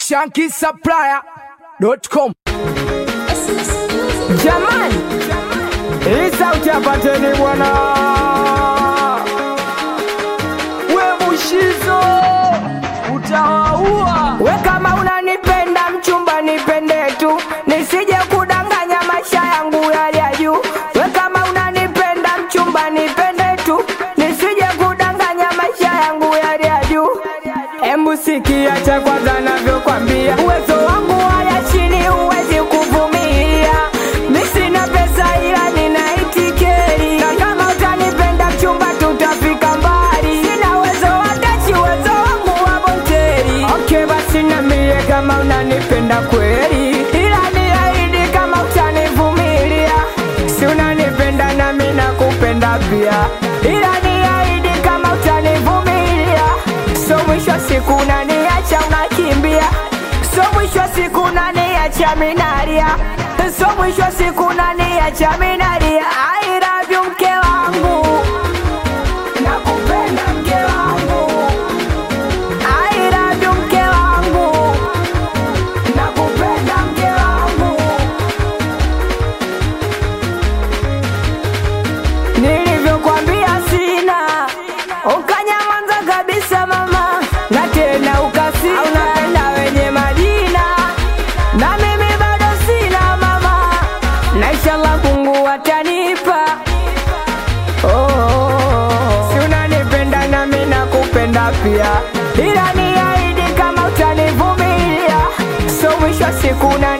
shankisupplier.com. Jamani, hii sauti apateni bwana. We Mushizo utawaua. We kama unanipenda mchumba, nipende tu, nisije kudanganya maisha yangu yali ya juu. We kama unanipenda mchumba, nipende tu, nisije kudanganya maisha yangu yali ya juu. Embu sikia cha kwanza navyokwambia, uwezo wangu haya chini huwezi kuvumilia. Mi sina pesa ila nina itikeri, na kama utanipenda mchumba, tutafika mbali. Sina uwezo wa dachi, uwezo wangu wa bonteri. Okay, basi niambie kama unanipenda kweli, ila niahidi kama utanivumilia. Si unanipenda nami nakupenda pia, ila niahidi kama utanivumilia. So mwisho wa siku unaniacha unakimbia, so mwisho wa siku unaniacha minalia, so mwisho wa siku unaniacha minalia. I love you mke wangu, nakupenda mke wangu. I love you mke wangu, nakupenda mke wangu. Nilivyokwambia sina, ukanyamaza kabisa mama, na tena ukasina, unapenda wenye majina, na mimi bado sina mama, na inshallah Mungu atanipa. Oh, si unanipenda nami nakupenda pia, ila niahidi kama utanivumilia, so mwisho wa siku na